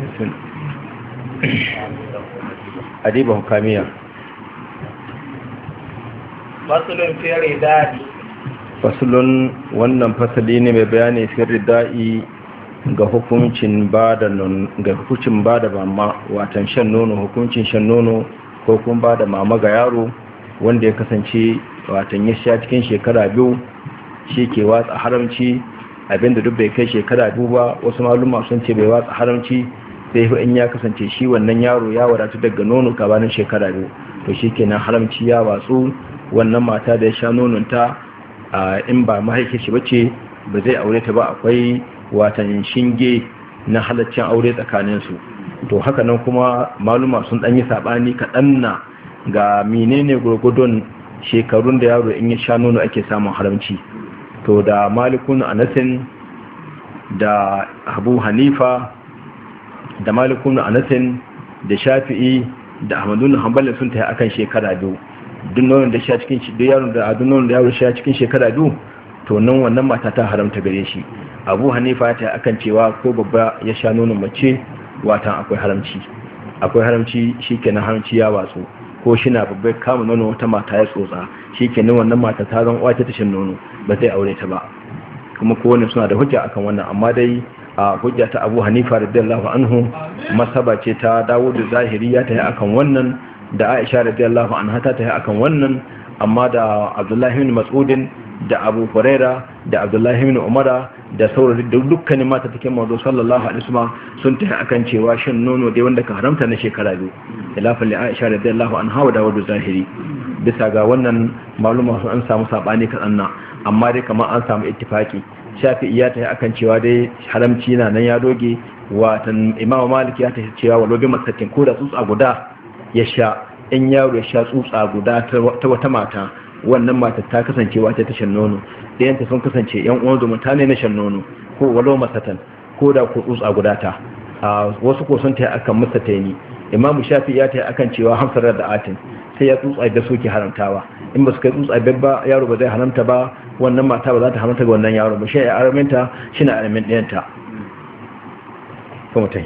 adiba hukamiya fasulun fi ridadi fasulun wannan fasali ne mai bayani fi rida'i ga hukuncin ba da ga hukuncin ba da mama watan shan nono hukuncin shan nono ko kuma ba da mama ga yaro wanda ya kasance watan ya sha cikin shekara biyu shi ke watsa haramci abinda duk bai kai shekara biyu ba wasu maluma sun ce bai watsa haramci sai in ya kasance shi wannan yaro ya wadatu daga nono gabanin shekara biyu to shi kenan haramci ya watsu wannan mata da ya sha nononta in ba mahaifin shi bace ba zai aure ta ba akwai watan shinge na halaccin aure tsakaninsu to haka nan kuma maluma sun ɗan yi saɓani kaɗan na ga menene gurgudun shekarun da yaro in ya sha nono ake samun haramci to da malikun anasin da abu hanifa da malikun anasin da shafi'i da ahmadun hanbalin sun tafi akan shekara biyu duk nonon da sha cikin duk yaron da duk nonon da yaro sha cikin shekara biyu to nan wannan mata ta haramta gare shi abu hanifa ta akan cewa ko babba ya sha nonon mace watan akwai haramci akwai haramci shikenan haramci ya watsu ko shi na babbar kama nono wata mata ya tsotsa shikenan wannan mata ta zan wace tashin nono ba zai aure ta ba kuma kowane suna da hujja akan wannan amma dai a hujja ta abu hanifa radiyallahu anhu masaba ce ta dawo da zahiri ya ta yi akan wannan da aisha radiyallahu anha ta ta yi akan wannan amma da abdullahi bin mas'udin da abu huraira da abdullahi bin umara da saurari da dukkanin mata take mazo sallallahu alaihi wasallam sun ta akan cewa shan nono dai wanda ka haramta na shekara biyu khilafan li aisha radiyallahu anha wa dawud zahiri bisa ga wannan maluma sun an samu sabani kadan na amma dai kamar an samu ittifaki shafi'i ya tafi akan cewa dai haramci na nan ya doge watan imamu malik ya tafi cewa walau bi masakin ko da tsutsa guda ya sha in yaro ya sha tsutsa guda ta wata mata wannan mata ta kasance wata ta shan nono ɗayanta sun kasance yan uwan zumunta ne na shan nono ko walau masatan ko da ko tsutsa guda ta wasu ko sun tafi akan masataini imamu shafi'i ya tafi akan cewa hamsar da atin sai ya tsutsa da suke haramtawa in ba su kai tsutsa ba yaro ba zai haramta ba wannan mata ba za ta haramta ga wannan yaro ba shi ya araminta shi na aramin ɗayanta kuma ta yi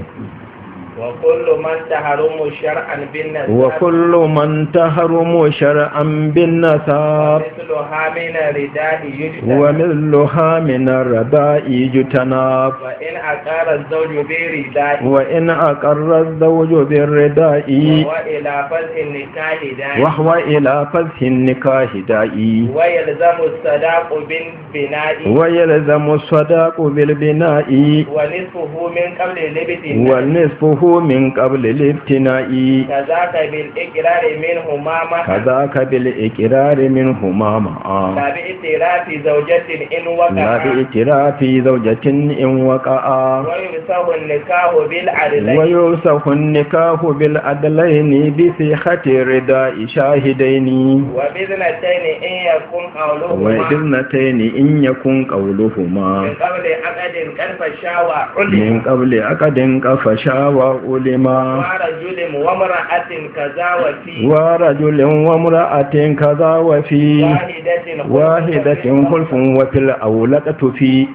وكل من تحرم شرعا بالنسب وكل من تحرم شرعا بالنسب مثلها من الرداء يجتنب ومثلها من الرداء يجتنب وإن أقر الزوج برداء وإن أقر الزوج بالرداء وإلى فزع النكاح داء وهو إلى فسح النكاح داعي ويلزم الصداق بالبناء ويلزم الصداق بالبناء ونصفه من قبل الابتداء ونصفه من قبل الابتناء كذاك بالإقرار منهما معا كذاك بالإقرار منهما معا لا باعتراف زوجة إن لا وقع بإتراف زوجة إن وقع ويمسه النكاح بالعدلين ويوسف النكاح بالعدلين بصيحة رداء شاهدين وبإذنتين إن يكون قولهما وإذنتين إن يكن قولهما من قبل عقد كلف الشاوى علم من قبل عقد كفشا وعلما ورجل وامرأة كذا وفي ورجل وامرأة كذا وفي واحدة واحدة خلف وفي الأولى في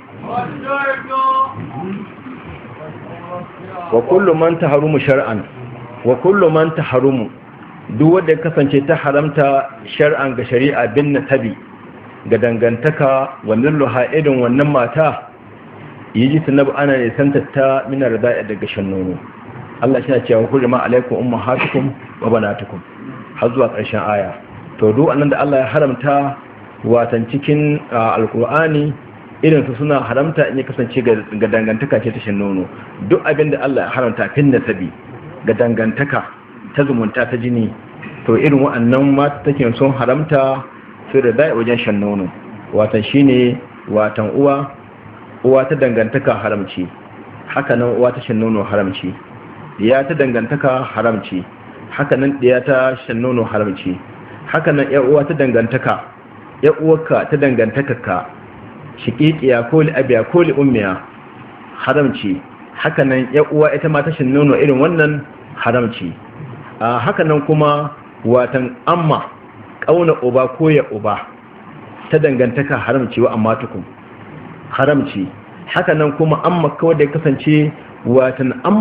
وكل من تحرم شرعا وكل من تحرم duk wanda ya kasance ta haramta shar'an ga shari'a bin tabi ga dangantaka wannan luha irin wannan mata yi ji tunabu ana nisanta ta minar da'a daga shan nono Allah shi na cewa hurima alaikum ummahatukum wa banatukum har zuwa ƙarshen aya to duk annan da Allah ya haramta watan cikin alkur'ani irin su suna haramta in ya kasance ga dangantaka ce ta shan nono duk abin da Allah ya haramta fin nasabi ga dangantaka ta zumunta ta jini to irin wa'annan mata take sun haramta su da da'a wajen shan nono watan shine watan uwa uwa ta dangantaka haramci haka nan uwa ta shan nono haramci diya ta dangantaka haramci haka nan diya ta shan nono haramci haka nan ya uwa ta dangantaka ya uwarka ta dangantaka ka shiqiqiya ko li abiya ko li ummiya haramci haka nan ya uwa ita ma ta shan nono irin wannan haramci a haka nan kuma watan amma kauna uba ko ya uba ta dangantaka haramci wa amma tukun haramci haka nan kuma amma kawai da ya kasance watan amma